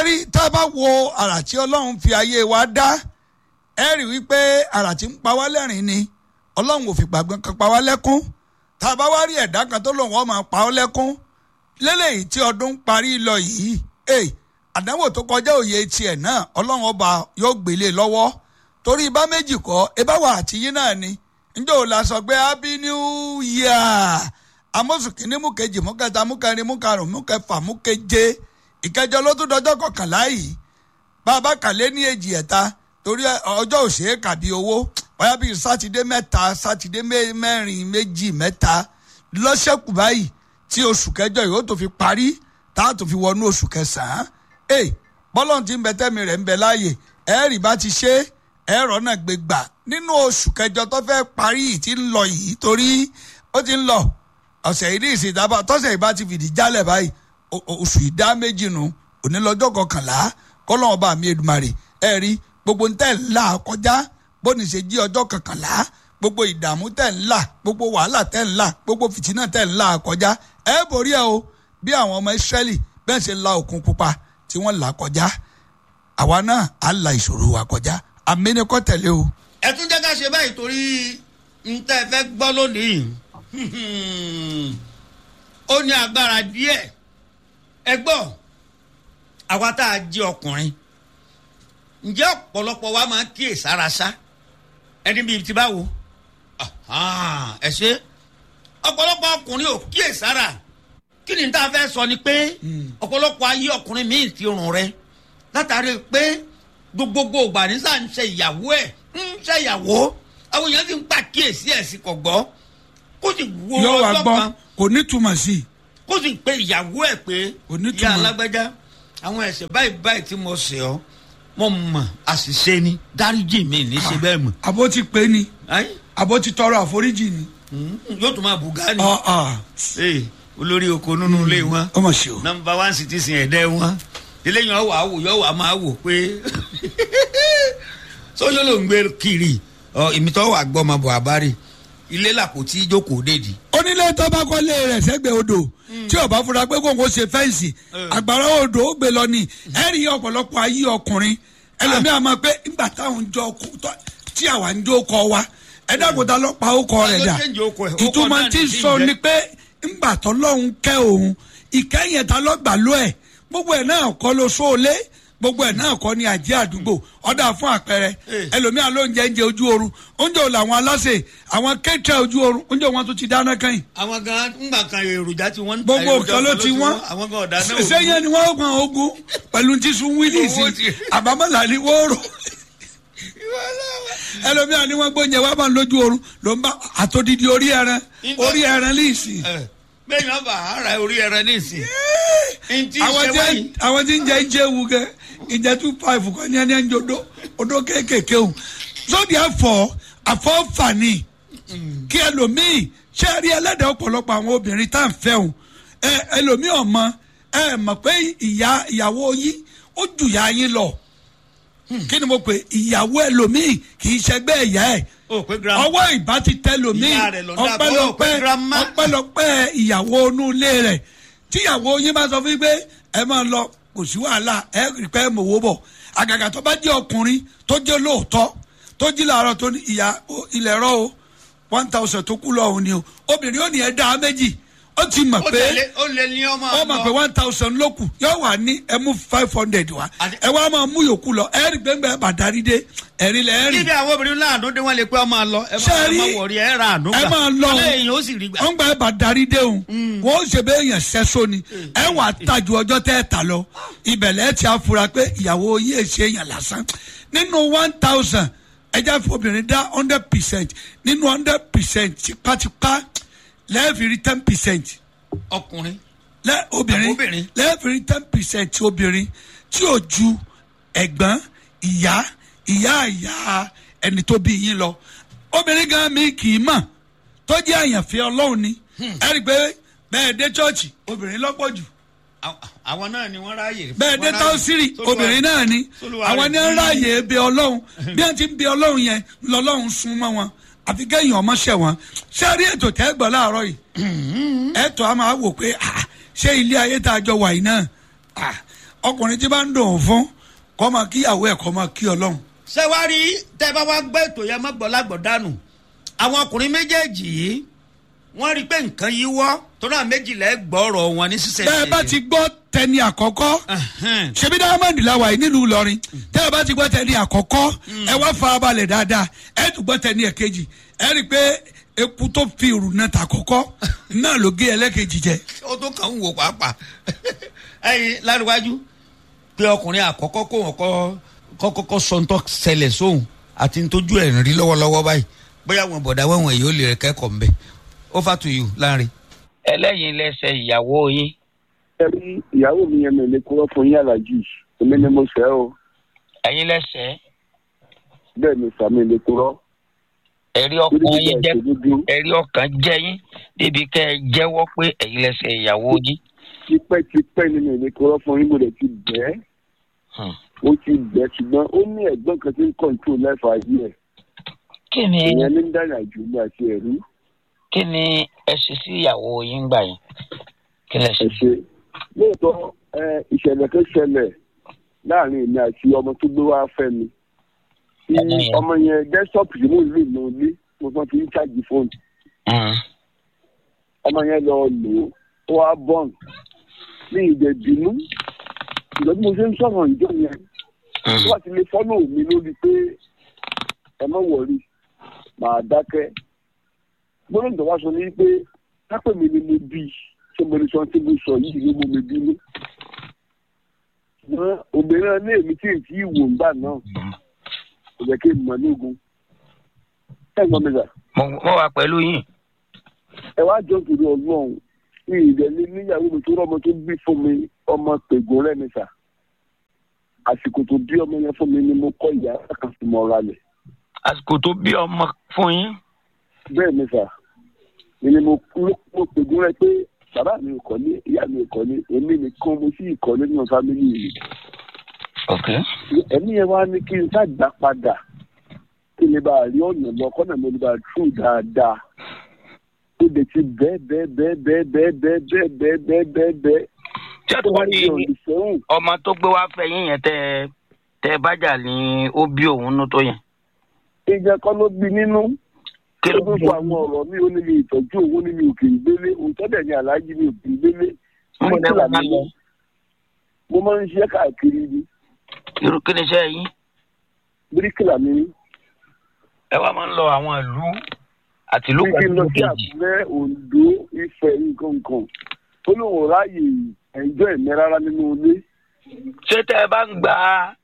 rí tá a bá wo àrà tí ọlọ́run fi ayé wa dá ẹ rí wípé àrà tí ń pa wá lẹ́rìn ni ọlọ́run ò fi gbàgbọ́n kan pa wá lẹ́kún tá a bá wá rí ẹ̀dá kan tó lòun ọ̀ máa pa ọ́ lẹ́kún lélẹ́yìí tí ọdún parí lọ yìí ẹ̀ àdánwò tó kọjá òye tiẹ̀ náà ọlọ́run ọba yóò gbélé lọ́wọ́ torí ibà méjì kọ́ ibà wà àti yín náà ni njẹ́ ò la sọ pé happy new year amóṣù kìíní mú kejì mú kẹta mú kẹrin mú karùn mú kẹfà mú keje ìkẹjọ ló tún dọjọ́ kọkànlá yìí bàbá kàlẹ́ ní èjì ẹ̀ta torí ọjọ́ òṣèré kàbí owó bóyá bíi sátidé mẹ́ta sátidé mẹ́rin méjì mẹ́ta lọ́sẹ̀kù báyìí tí oṣù kẹjọ yìí ó tó fi parí tá a tó fi wọnú oṣù kẹsàn-án ẹ bọ́lọ́n ti ń bẹ tẹ́mi rẹ̀ ń bẹ láàyè ẹ̀rì bá ti ṣe ẹ̀rọ náà gbé gbà nínú oṣù kẹjọ tó fẹ́ parí yìí ti ń lọ yìí torí ó ti ń lọ ọ̀sẹ̀ yìí ní ìsìn ìdábà tọ́sẹ̀ yìí bá ti fìdí jálẹ̀ báyìí oṣù ìdá méjì nù òní lọ́jọ́ kọkànlá kọ́lọ́wọ́n bá mi Èdùmàrè ẹ̀ rí gbogbo ń tẹ̀ ńlá kọjá bóni ṣe jí ọjọ́ kọkànlá gbogbo ìdààmú tẹ̀ ńlá gbogbo wàhálà tẹ̀ ńlá gbogbo fìtínà tẹ̀ ńlá kọjá ẹ̀ borí ẹ̀ o bí àwọn ọmọ Ísírẹ́lì bẹ́ẹ̀ ṣe la òkun pupa tí wọ́n là kọjá àwa náà á la ìṣòro wa kọjá àmì ni kò tẹ̀lé o. ẹ tún jẹ́ ká ṣe báyìí torí n tẹ́ fẹ́ gbọ́ lónìí ó ní agbára díẹ̀ ẹ gbọ́ àwa tá a jẹ́ ọkùnrin ǹjẹ́ ọ̀pọ̀lọpọ̀ wa máa ń kíyè sára sá ẹni bíi ti báwo ẹ ṣe ọ̀pọ̀lọpọ̀ ọkùnrin ò kíyè sára kí ni tá a fẹ́ sọ ni pé ọ̀pọ̀lọpọ̀ ayé ọkùnrin míì ti rùn rẹ látàrí pé gbogbogbò ìgbà nísà ń ṣe ìyàwó ẹ̀ ń ṣe ìyàwó àwọn èèyàn ti ń pa kíyèsí ẹ̀ sí kò gbọ́ kó sì wo yóò wá ọjọ́ gbọ́ kan kò ní túmọ̀ sí i. kó sì pe ìyàwó ẹ̀ pé Onítùmọ̀. ìyá alágbẹ́já àwọn ẹ̀ṣẹ̀ báyìí báyìí tí mo ṣẹ̀ ọ́ mo mọ̀ àṣìṣe ni dáríjì mi ní ṣe bẹ́ẹ̀ mọ̀ àbó ti pè é ni Ayé, àbó ti tọrọ àforíjì ni. mm, yóò tún máa bùgá ni ọ̀ ọ̀ Ee, olórí oko nínú ilé wọn ọmọ ṣe o. nọmba one citizen ẹ̀dẹ́ wọn eléyìí ọwọ́ àwò yọ̀wọ́ a máa wò pé sọ́jọ́ ló ń gbé kiri ọ ìmìtọ́ wà gbọ́ ọmọ bọ̀ àbárè ilé làpótí jókòó dédì. onílé tó bá kọ́lé rẹ̀ sẹ́gbẹ̀ẹ́ odò tí ó bá fura pé kóńkó ṣe fẹ́ǹsì àgbàrá odò ó gbé lọ ní ẹ̀rí ọ̀pọ̀lọpọ̀ ayé ọkùnrin ẹlòmíà máa pé ńgbà táwọn jọ kó- tọ́- tí àwa ń jó kọ wa ẹ dákòtà lọ́pàá ó kọ rẹ̀ dà Ta ló change orúkọ ẹ̀? Orúkọ ìtumọ̀ náà tí ń nìyí sọ jẹ́. ni pé ńgbà tọ́lọ́hún kẹ́ òun ìkẹyìn ta lọ́gbà ló ẹ̀ gbogbo ẹ̀ náà kọ́ ló sóolé gbogbo ẹ̀ náà kọ́ ni àjẹ́ àdúgbò ọ̀dà fún àpẹẹrẹ Eh. ẹlòmíà ló ń jẹ oúnjẹ ojú oorun oúnjẹ ò làwọn aláṣẹ àwọn kẹ́tẹ́ ojú oorun oúnjẹ wọn tó ti dáná kẹ́yìn àwọn gan ńgbà kan èròjà tí wọ́n ń ta gbogbo èròjà nǹkan ló ti wọ́n àwọn gan ọ̀dà náà sẹ́yìn ni wọ́n gbọ́n ogun pẹ̀lú tíṣu wílíìsì Owó ti- àbámọ́là ni wọ́n rò ẹlòmíà ni wọ́n gbóúnjẹ wá máa ń lójú oorun ló ń bá àtòdìdí orí ẹran Nígbà- orí ẹran líìsì bẹ́ẹ̀ ni wọ́n bá ara orí ẹran nísìn. ntí àwọn ṣe tí wáyé àwọn tí ń jẹ ìjẹ ewu gẹ ìjẹ two five kan ní ẹni ẹni odó odó kéékèèké o so therefore àfọ́fàní kí ẹlòmíì ṣe rí ẹlẹ́dàá ọ̀pọ̀lọpọ̀ àwọn obìnrin tá à ń fẹ́ o ẹ ẹlòmíì ọmọ ẹ mọ̀ pé ìyá ìyàwó yín ó jù yá yín lọ kí ni mo pè ìyàwó ẹlòmíì kì í ṣẹgbẹ́ ẹ̀yà ẹ̀ o pé grandma ọwọ́ ìbá ti tẹ lòmíì Ìyá rẹ̀ ló dá bọ́, ọpẹ́lọpẹ́ pé grandma. ọpẹ́lọpẹ́ ìyàwó inú ilé rẹ̀ tíyàwó yín bá sọ fún yín pé ẹ máa lọ kò sí wàhálà ẹ rí pé mòwó bọ̀ àgàgà tó bá jẹ́ ọkùnrin tó jẹ́ lóòótọ́ tó jí làárọ̀ tó ní ìyá o, ilẹ̀ rọ o one thousand tó kú lọ́hùn ni o obìnrin ò ní ẹ dá méjì ó ti mọ̀ ó pé tẹ̀lé ó lé ní ọmọ ó mọ̀ pé one thousand ló kù yóò wà ní ẹ mú five hundred wá Àti- ẹ wá máa mú yòókù lọ ẹ rí gbẹ́ngbẹ́ bàdárí dé ẹ̀rí lẹ̀ ẹ́ rí níbi àwọn obìnrin láàánú dé wọn lè pé ọmọ lọ ẹ Ṣé máa ẹ rí- máa wọrí ẹ ra àánú gbà ẹ máa lọ ọlẹ́ èèyàn ó sì rí gbà. wọ́n gba ẹ̀bà darí déhùn wọ́n ó ṣe bẹ́ẹ̀ yẹn sẹ́sọ ni ẹ wà á tajú ọjọ́ tẹ́ ẹ ta lọ ìbẹ̀lẹ̀ ti àfura pé ìyàwó yìí ṣe yàn lásán nínú one thousand ẹja fún obìnrin dá hundred percent nínú hundred percent tipátipá lẹ́ẹ̀fì rí ten percent ọkùnrin lẹ́ obìnrin Àbóbìnrin. lẹ́ẹ̀fì rí ten percent obìnrin tí ò ju ẹ̀gbọ́n ìyá ìyá ìyá ẹni tó bí yín lọ obìnrin gan mi kì í mọ̀ tó jẹ́ àyànfẹ́ ọlọ́run ni ẹ rí i pé bẹ́ẹ̀ dé chọ́ọ̀chì obìnrin lọ́pọ̀ jù Àw- àwọn náà ni wọ́n ráàyè. bẹ́ẹ̀ dé wọ́n ráàyè. táwọ́sírì Sólúwa- obìnrin náà ni Sólúwa àwọn rẹ̀ ní ń bí- ráàyè bẹ ọlọ́run bí wọ́n ti ń bẹ ọlọ́run yẹn lọ́lọ́run sún mọ́ wọn àfi kẹ́yìn ọmọ ṣẹ̀ wọn ṣé rí ètò tẹ́ gbọ́ láàárọ̀ yìí ẹ̀tọ́ a máa wò pé ah, ṣé ilé ayé tá a jọ wà yìí náà ah, ọkùnrin tí bá ń dùn ún fún kọ́ máa kíyàwó ẹ̀ kọ́ máa kí ọlọ́run. ṣé wàá rí tẹ́ bá wá gbé ètò yẹn mọ́gbọ́ lágbọ̀ dànù àwọn ọkùnrin méjèèjì yìí wọ́n rí i pé nǹkan yìí wọ́ tó náà méjìlá ẹ̀ gbọ́rọ̀ wọn ní sísẹ̀ bẹ́ẹ̀ bá ti gbọ́ tẹni àkọ́kọ́ ṣebí diamond la wà yìí nílùú ìlọrin tẹ́ ẹ bá ti gbọ́ tẹni àkọ́kọ́ ẹ wá farabalẹ̀ dáadáa ẹ tún gbọ́ tẹni ẹ̀kejì ẹ rí i pé eku tó fi ìrù náà ta kọ́kọ́ náà ló gé ẹlẹ́kejì jẹ. ó tó kàn ń wò pàápàá ẹyin láríwájú pé ọkùnrin àkọ́kọ́ kó wọn kọ́ kọ́kọ́ sọ ń tọ́ ṣẹlẹ̀ sóhun àti ntójú ẹ̀ ń rí lọ́wọ́lọ́wọ́ báyìí bóyá wọn bọ̀dá wẹ̀wọ̀n èyí ó lè kẹ́kọ̀ọ́ mbẹ́ over to you láàrin. ẹlẹ́yin lẹ́sẹ̀ ìyàwó yín ẹbí ìyàwó mi yẹn mi lè kúrò fún yín alájì èmi ni mo fẹ́ o ẹ̀yin lẹ́sẹ̀ bẹ́ẹ̀ ni sàmì lè kúrò. ẹ̀rí ọkàn yín jẹ́ ẹ̀rí ọkàn jẹ́ yín débi kẹ́ ẹ jẹ́wọ́ pé ẹ̀yin lẹ́sẹ̀ ìyàwó yín. tipẹ́tipẹ́ ni mi lè kúrò fún yín mo lè ti bẹ́ẹ̀ ó ti bẹ́ẹ̀ ṣùgbọ́n ó ní ẹ̀gbọ́n kan tí ń kọ̀ǹtò lẹ́fà yìí ẹ̀ kí ni ìyẹn ní dáná jù mí àti ẹ̀rú kí ni ẹ ṣe sí ìyàwó yín gbà yín kí lẹ ṣe. ẹ̀ ṣe lóòótọ́ ẹ ìṣẹ̀lẹ̀ tó ṣẹlẹ̀ láàrin èmi àti ọmọ tó gbé wá fẹ́ mi tí Ọmọ yẹn. ọmọ yẹn dẹ́sítọ́pù yìí mo lè lò ní mo fọ́n fi ń ṣáàjì fóònù Mm. ọmọ yẹn lọ lò ó ó wá bọ́ọ̀n ní ìdẹ̀ bínú ìgbà tí mo ṣe ń sọ̀rọ̀ ìjọ yẹn Mm. tó bá ti lè fọ́lọ̀ mi lórí pé ẹ má wọ̀rí màá dákẹ́ gbọ́dọ̀ tó wá sọ ní pé kápẹ́ mi ni mo bí i ṣé mo lè sọ tí mo sọ yìí ni mo mi bínú ṣùgbọ́n obìnrin náà ní èmi tí èyí tí ìwò ń gbà náà kò jẹ́ kí n mọ̀ ní ogun ẹ̀ ń gbọ́ mi sà mo mo wà pẹ̀lú yín. ẹ wá jọ torí ọlọ́run ní ìdẹ́lẹ́ níyàwó mi tó rọ́mọ tó bí fún mi ọmọ pègùn rẹ̀ mi sà àsìkò tó bí ọmọ yẹn fún mi ni mo kọ́ ìyá kan sí mọ́ ra lẹ̀ àsìkò tó bí ọmọ fún yín. bẹ́ẹ̀ mi sà mi ni mo ló- mo pègùn rẹ̀ pé bàbá mi ò kọ́lé ìyá mi ò kọ́lé èmi nìkan mo sì kọ́lé nínú fámìlì mi ok ẹ̀mí yẹn wá ní kí n ṣàgbà padà kí n lè bá a rí ọ̀nà lọ kọ́nà mo lè bá a tù dáadáa tó lè ti bẹ́ẹ̀ bẹ́ẹ̀ bẹ́ẹ̀ bẹ́ẹ̀ bẹ́ẹ̀ bẹ́ẹ̀ bẹ́ẹ̀ bẹ́ẹ̀ bẹ́ẹ̀ bẹ́ẹ̀ bẹ́ẹ̀ ṣé tó wá torí ní olùsẹ́hùn ọmọ tó gbé wá fẹ́ yín yẹn tẹ tẹ bájà ní ó bí òun nú tó yẹn. ìjẹ kọ́ ló bí nínú kí ó ló tún bí sọ àwọn ọ̀rọ̀ mi ó ní mi ìtọ́jú owó ní mi ò kì í gbélé òótọ́ dẹ̀ ni aláàjì mi ò kì í gbélé mo lè wà máa lọ. mo máa ń ṣiṣẹ́ káàkiri ni irú kí ni iṣẹ́ yín. bíríkìlà mi ní ẹ wá máa ń lọ àwọn ìlú àti ìlú bí kí n lọ sí kejì. àkúrẹ́ oǹdó ifẹ̀ nǹkan kan ó lóun ò ráàyè ẹ̀jọ́ ẹ̀mí rárá nínú ilé ṣé tẹ ẹ bá ń gba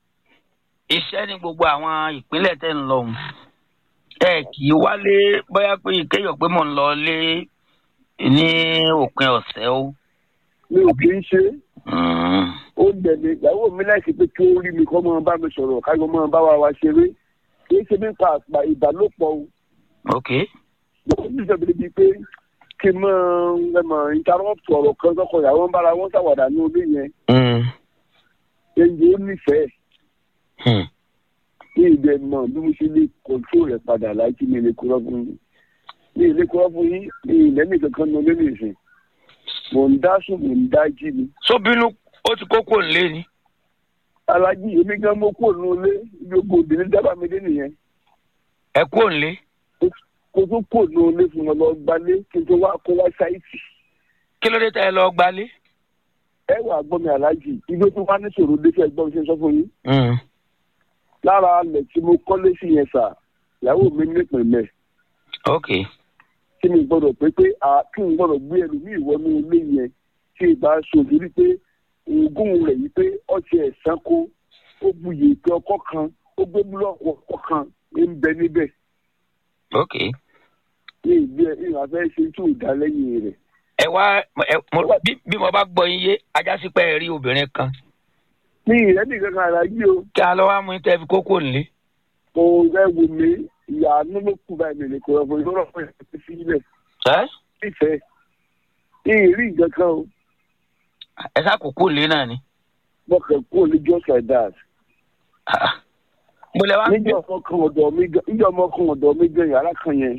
iṣẹ́ ní gbogbo àwọn ìpínlẹ̀ tẹ́ ń lọ ọ̀hún ẹ kì í wálé bóyá pé kéèyàn pé mò ń lọ lé ní òpin ọ̀sẹ̀ o. mi ò kì í ṣe é Mm. ó dẹ̀lé ìyàwó mi láìsí pé kí ó rí mi kọ́ mọ́ bá mi sọ̀rọ̀ káyọ̀ mọ́ bá wa wa ṣeré kì í ṣe nípa àpà ìbálòpọ̀ o ok mo ní ìjọba ibi pé kí n mọ ẹ mọ interrupt ọ̀rọ̀ kan tọkọ ìyàwó ń bára wọn ṣàwàdà ní ilé yẹn Mm. ẹnjẹ ó nífẹ̀ẹ́ Hmm. ní ìdẹ mọ bí mo ṣe lè control rẹ̀ padà láti mi lè kúrọ́ fún yín ní ilé kúrọ́ fún yín ní ilẹ̀ nìkan kan ní olé nìsín mò ń dá sùn mò ń dá jí ni sóbínú ó ti kókó ńlé ni. alájí èmi gan mo kúrò ní ilé gbogbo obìnrin dábàá mi dé nìyẹn ẹ kú òǹlé. kó tó kúrò ní ilé fún wọn lọ gbalé kí n tó wá kó wá sáìtì kí ló dé tẹ ẹ lọ gbalé. ẹ wà gbọ́ mi alájí ibi tó wá níṣòro dé fẹ́ gbọ́ mi ṣe sọ fún yín Mm. lára alẹ̀ tí mo kọ́lé sí yẹn sà ìyàwó mi nípìnlẹ̀ ok tí mi gbọ́dọ̀ pé pé a kí n gbọ́dọ̀ gbé ẹlòmíì wọnú ilé yẹn tí ì bá ṣòfin rí pé oògùn rẹ̀ yìí pé ọtí ẹ̀sán kó ó buyè pé ọkọ kan ó gbé búlọ́ọ̀kù ọkọ kan ń bẹ níbẹ̀ ok ní ìgbé ìhà fẹ́ ṣe tí ò dá lẹ́yìn rẹ̀. ẹ wá ẹ mo bí bí mo bá gbọ́ yín yé ajásí pé ẹ rí obìnrin kan ní ìrẹ́ nìkan kan ara yí o kí a lọ wá mú tẹ fi kókó ńlé. kò rẹ́ wò mí ìyá àánú ló kù báyìí mi nìkan ọ̀fọ̀ ìlọ́rọ̀ fún ìyá sílẹ̀ ẹ nífẹ̀ẹ́ ní ìrí nǹkan kan o ẹ sá kókó ńlé náà ni. bọ́kẹ̀ kú ní just like that. Ah. mo lẹ wá ń gbé níjọ́ ọmọ kan ọ̀dọ̀ mi gan níjọ́ ọmọ kan ọ̀dọ̀ mi gan yàrá kan yẹn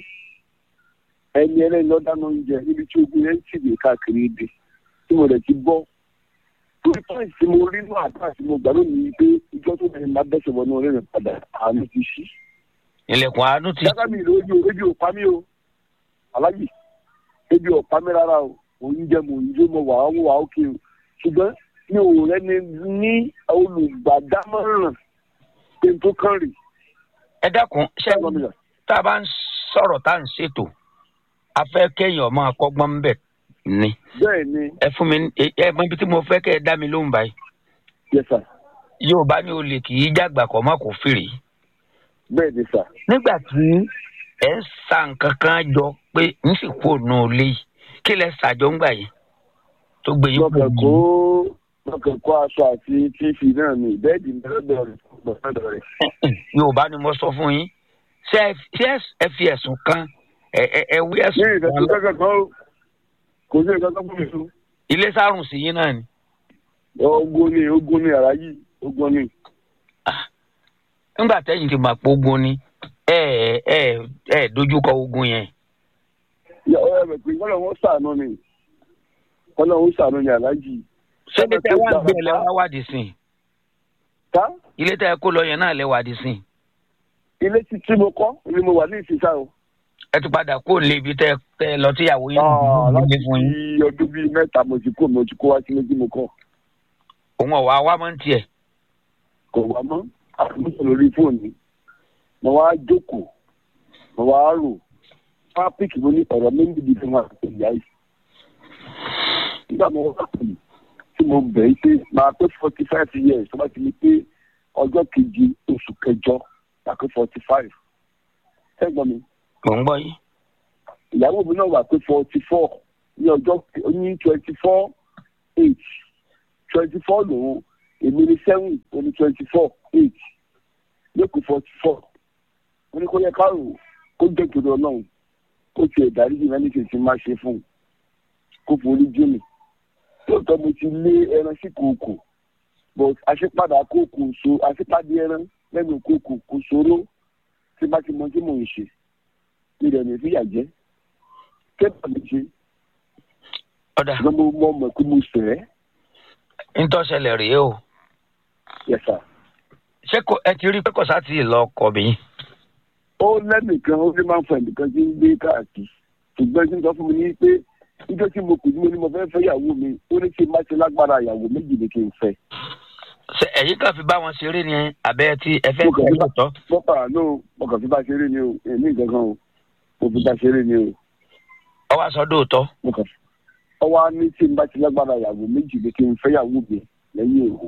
ẹni ẹlẹ́ni lọ́ dáná oúnjẹ níbi tí ogun yẹn ń tì mí káàkiri ibi tí mo rẹ̀ ti bọ́ lórí pọ́ìn tí mo rí náà àdúrà tí mo gbà lónìí pé ìjọ tó bẹ̀rẹ̀ máa bẹ́sẹ̀ wọnú orí rẹ̀ padà àánú ti ṣí. ilẹ̀kùn àánú ti dáká mi ìlú ojú ebi ò pa mí o alájì ebi ò pa mí rárá o oúnjẹ mo ń jó mo wà ó wà ókè o ṣùgbọ́n mi ò rẹ́ni ní olùgbàdámọ̀ràn pé n tó kàn rè ẹ dákun ṣé ṣẹ́gun mi rà. tá a bá ń sọ̀rọ̀ tá à ń ṣètò a fẹ́ kéèyàn máa kọ́gbọ́n ń bẹ̀ ni bẹ́ẹ̀ ni ẹ fún mi ẹ ẹ mọ ibi tí mo fẹ́ kẹ́ ẹ dá mi lóhùn báyìí yes sir yorùbá ní olè kì í jàgbà kọ́ mọ́ kó fèrè bẹ́ẹ̀ ni sir. nígbà tí ẹ ń sa nǹkan kan jọ pé ń sì kú òun ilé yìí kí lẹ ṣàjọ ń gbà yìí tó gbé yín lọ́kàn kú kó lọ́kàn kó aṣọ àti tífì náà ni bẹ́ẹ̀dì mẹ́rẹ́dọ̀ rẹ̀ gbọ̀ngàn rẹ̀. yorùbá ni mo sọ fún yín ṣé ẹ ṣé ẹ fi ẹ̀sùn kan ẹ ẹ ẹ wí ní ẹ̀sùn kan ìrẹsì lọ kankan kan ó kò sí nǹkan tó fún mi fún. ilé sárùn sí yín náà ni ogun ni ogun ni àrá yìí ogun ni. nígbà tẹ́yìn ti máa pogun ni ẹ ẹ ẹ ẹ dojúkọ ogun yẹn ìyá ọ̀rẹ́ rẹ̀ pé kọ́lọ̀ wọn sànú ni kọ́lọ̀ wọn sànú ni àlájì. ṣé ilé tẹ́ wá ń gbé lẹ wá wádìí sí i ká ilé tẹ́ kó lọ yẹn náà lẹ wádìí sí i ilé tí tí mo kọ́ ni mo wà ní ìsinsá o. ẹ ti padà kó lé ibi tẹ́ tẹ́ lọ tíyàwó yín Ah, ló láti gbé fún yín fi ọdún bíi mẹ́ta mo ti kó mo ti kó wá sí méjì mo kọ́ òun ọ̀wá wá mọ́ ń tiẹ̀ kò wá mọ́ àtúntò lórí fóònù mo wá jókòó mo wá rò pápíkì mo ní ọ̀rọ̀ méjì bíi fún wa àti ìyá yìí. nígbà mo wá pè tí mo bẹ̀ ẹ́ pé máa pé forty five years tó bá ti ní pé ọjọ́ kejì oṣù kẹjọ máa pé forty five. sẹ́gbọ́n mi mò ń gbọ́ yín ìyàwó mi náà wà pé forty four ní ọjọ́ ní twenty four eight twenty four lòun èmi ní seven oní twenty four eight lẹ́kùn forty four mo ní kó yẹ ká rò ó, kó jẹ́ kiri ọlọ́run kó tiẹ̀ dárí jù lẹ́ni kìí máa ṣe fún un kó forí jù mí lóòótọ́ mo ti lé ẹran sí kòkò but àṣepadà kòkò so àṣepadà ẹran lẹ́nu kòkò kò ṣòro tí bá ti mọ tí mò ń ṣe mi rẹ̀ mi fìyà jẹ́ kẹ́tà mi ṣe ọ̀dà ṣùgbọ́n mo mọ̀ mọ̀ pé mo sẹ̀ ẹ́ ntọ́sẹ̀lẹ̀ rèé o yẹ̀sà. ṣé kò ẹ ti rí pé kò sá ti lọ ọkọ mi ó lẹ́nìkan ó ní máa ń fọ ẹnìkan tí ń gbé káàkiri ṣùgbọ́n tí ń sọ fún mi ní pé níjọ́ tí mo kù tí mo ní mo fẹ́ fẹ́ ìyàwó mi ó ní kí n má ṣe lágbára ìyàwó méjì ni kí n fẹ́. ṣé ẹ̀yin kan fi bá wọn ṣeré ni àbẹ́ tí ẹ fẹ́ Mo kàn tẹ̀ fi bá- lóòótọ́ bọ́pà ló mo kàn fi bá ṣeré ni o èmi nǹkan kan o mo fi bá ṣeré ni o ọwọ́ aṣọ dóòótọ́ mo kàn fi. ọwọ́ á ní tí n bá ṣe lágbára ìyàwó méjì ni kí n fẹ́ ìyàwó mi lẹ́yìn òun.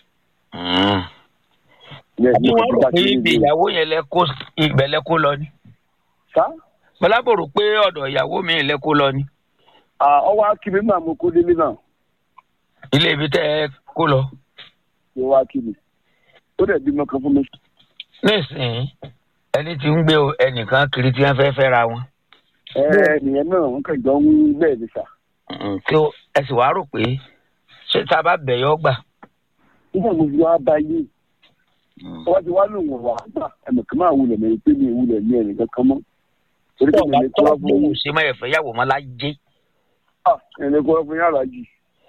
Bẹ́ẹ̀ àbí ni mo wọ́n fi rò bá pé ṣeré ibi ni o. ìyàwó yẹn lẹ kó ibẹ̀ lẹ kó lọ ni Sá? bọ́lábò rò pé ọ̀dọ̀ ìyàwó mi lẹ kó lọ ni Ah, ọwọ́ á kí mi náà mo kó délé náà ilé ibi tẹ́ ẹ kó lọ ló wá kí mi. ó dẹ̀ bímọ kan fún mi. nísìnyí ẹni tí ń gbé o- ẹnìkan kiri tí wọ́n fẹ́ fẹ́ ra wọn ẹ nìyẹn náà wọn kàn jọ ń bẹ́ẹ̀ ni sà. Mm, tí ó- ẹ sì wá rò pé ṣé tá a bá bẹ̀ yọ gbà nígbà mo fi wá bá yé wọ́n ti wá lòun wà gbà ẹ̀mọ̀ kan máa wulẹ̀ mẹ́rin pé mi ìwulẹ̀ ní ẹnì kankan mọ́. torí pé mi tọ́ọ̀bá lè kọ́ tọ́ fún gbóhùn ṣe máa ẹ̀fẹ́ yàwó máa lájé ah ẹnì kọ́ fún yàrá jì.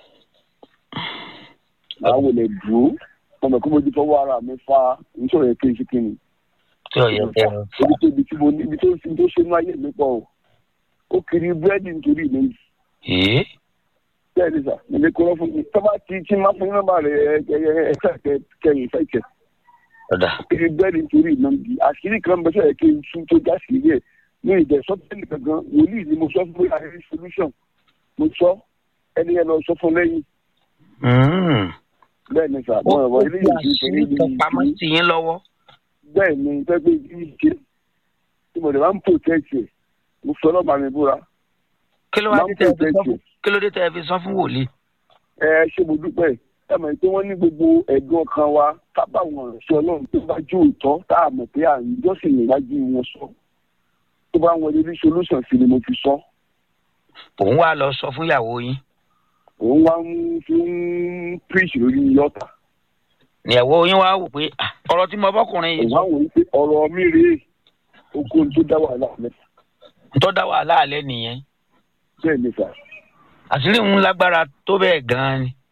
màá wulẹ̀ dùn ó mọ̀ kó mo ti fọwọ́ ara mi fa nítorí ẹ̀ kéjì kí ni. tí ò yẹ kẹ́ ẹ fà. ibi tó ibi tí mo ní ibi tó ibi tó ṣe ní ayé mi pọ̀ o. ó kiri búrẹ́dì nítorí mi. Èé, bẹ́ẹ̀ ni sà mi lè kọ́ fún mi. tọ́ba ti tí máa fún nọ́mbà rẹ̀ ẹ ẹ ẹ ẹ kẹyìn fẹ́ kẹ. ọ̀dà kiri bẹ́ẹ̀ni nítorí iná bí àṣírí kan bẹ́ẹ̀ sọ̀rọ̀ kí n tún tó já sí ilé ẹ̀ ní ìdẹ̀ sọ́tẹ́lì gangan wòlíì ni mo sọ fún mi àárín solution mo sọ ẹni yẹn lọ sọ fún lẹ́yìn Mm. bẹ́ẹ̀ ni sà ó mọ ẹ̀rọ ó ilé fi yìí kì í ṣe àṣírí níbi kan pamọ́ ìdílé sí yín lọ́wọ́ bẹ́ẹ̀ ni pẹ́pẹ́ ìdílé ṣe tí mo lè máa ń protect ẹ̀ mo fi ọlọ́pàá mi búra kí ló wá máa dé ń tẹ́ ẹ fi sọ protect fún ẹ̀ kí ló dé tẹ́ ẹ fi sọ fún wòlíì ẹ ṣé mo dúpẹ́ ẹ mọ̀ pé wọ́n ní gbogbo ẹ̀dùn ọkàn wa tábà wọn ṣe ọlọ́run tó bá jó òótọ́ tá a mọ̀ pé àyíjọ́sìn níwájú wọn sọ tó bá wọn lè rí solution sí ni mo fi sọ. òun wá lọ sọ fún ìyàwó yín òun wá ń fi ń preach lórí yọta ìyàwó yín wá wò pé "Ah, ọ̀rọ̀ tí mo bọ́kùnrin yìí òun wá wò ó pé ọ̀rọ̀ mi rèé oko tó dá wàhálà rẹ tó dá wàhálà alẹ́ nìyẹn bẹ́ẹ̀ ni sà àṣírí òun lágbára tó bẹ́ẹ̀ gan-an ni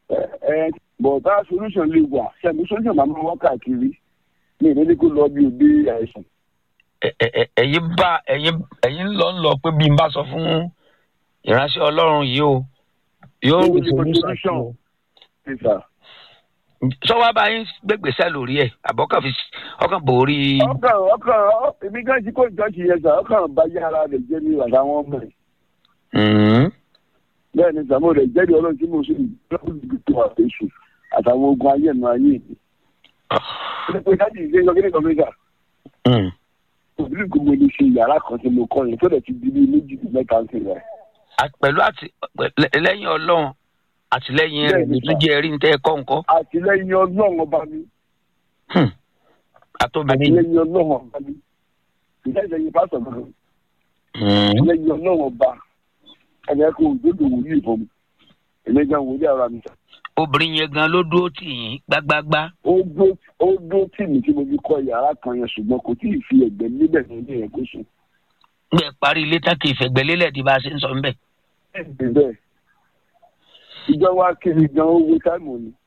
ẹ ẹ but that solution lè wà ṣẹ́gun solution máa ń wá káàkiri ní ìdílé kó lọ bí òde àìsàn. Ẹ- ẹ- ẹ- ẹ̀yin bá ẹ̀yin ẹ̀yin lọ ń lọ pé bí n bá sọ fún ìránṣẹ́ ọlọ́run yìí o yóò Ó rí ní solution solution. sí o. Ṣé sà? sọ́wọ́ bá yín gbégbèsè lórí ẹ̀ àbọ̀kàn fi ọkàn borí. ọkàn ọkàn ọ- èmi gan jí kó ìjọ́sí yẹn sà ọkàn bá yá ara rẹ̀ jẹ́ ní àtàwọn ọmọ rẹ̀. Mhm. bẹ́ẹ̀ ni sàmó rẹ̀ jẹ́rìí ọlọ́run tí mo sì lọ́kùnrin tó àfẹ́sù àtàwọn ogun ayé ẹ̀nu ayé mi. ṣé pé káàdì ìṣe yọ kíni kọ́míkà Mm. òbí kò mo lè ṣe yàrá kan tí mo kọ́ yẹn tó dẹ̀ ti di bí méjì tó mẹ́ta ń tẹ̀lé. À- pẹ̀lú àti lẹ- lẹ́yìn ọlọ́run àtìlẹ́yìn rẹ̀ Bẹ́ẹ̀ni, ló tún jẹ́ ẹ̀rí ní tẹ́ ẹ kọ́ nǹkan. àtìlẹ́yìn ọlọ́run ọba mi Hmm. àtòbìnrin yìí. àtìlẹ́yìn ọlọ́run ọba mi ìjà ìlẹ́yìn pásọ̀ kan Hmm. àtìlẹ́yìn ọlọ́run ọba ẹni ẹ kó òdodo wòlíì fún mi èmi gan wòlíì ara mi sà. obìnrin yẹn gan ló dúró tì yín gbágbágbá. ó dó ó dó tì mí tí mo fi kọ́ yàrá kan yẹn ṣùgbọ́n kò tí ì fi ẹ̀gbẹ́ níbẹ̀ ní ilé yẹn kó sùn. gbẹ parí ilé tán kì í fẹ̀gbẹ́ lélẹ̀ tí bá a ṣe ń sọ ń bẹ̀. bẹ́ẹ̀ ìjọba kiri gan owó táìmù ni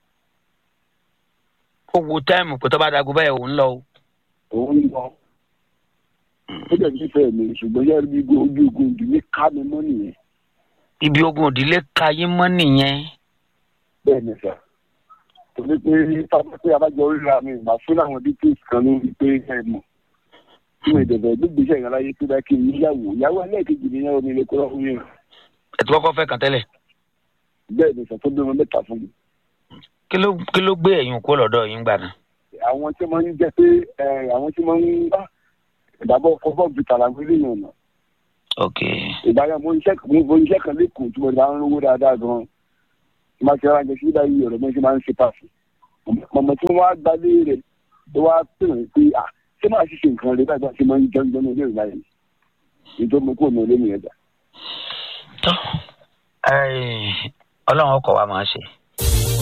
ó wo táìmù pé tó bá dago báyìí òun lọ o. òun ń lọ ó dẹ̀ nífẹ̀ẹ́ mi ṣùgbọ́n yẹ́n bí ojú ogun ìdílé ká mi mọ́ nìyẹn ibi ogun òdìlé ka yín mọ́ nìyẹn. bẹ́ẹ̀ ni sà torí pé pápá pé abájọ ríra mi ìgbà fún àwọn details kan lórí pé ẹ mọ̀ tí mo ìdẹ̀bẹ̀ gbígbèsè ìrànláyé tó bá kí n níyàwó ìyàwó ẹlẹ́ẹ̀kejì ni yẹ́n omi lè kó lọ́wọ́ mi ẹ ti kọ́kọ́ fẹ́ kàn tẹ́lẹ̀. bẹ́ẹ̀ ni sà tó bí wọn mẹ́ta fún mi. kí ló kí ló gbé ẹ̀yìn kó lọ́dọ̀ yín gbà náà. àwọn tí wọ́n ń jẹ́ pé ẹ, àwọn tí wọ́n ń bá ìdàbọ̀ ọkọ̀ bọ́ọ̀ bìtà làwọn eléyìí ọ̀nà ok ìbára mo iṣẹ́ mo mo iṣẹ́ kan lẹ́kọ̀ọ́ tí mo ti máa ń rówó dáadáa gan-an tí máa ṣe ránṣẹ́ sí báyìí ọ̀rọ̀ mo ṣe máa ń ṣe pàṣẹ. mọ̀mọ́ tí wọ́n á gbalé rẹ̀ tó wá pè wọ́n pé à ṣé máa ṣiṣẹ́ nǹkan rẹ̀ báyìí bá ṣe máa ń jẹun jẹun ní ilé ìlà yìí nítorí mo kúrò ní ilé mi ẹ̀dá. tó ọlọ́run ọkọ̀ wa máa ṣe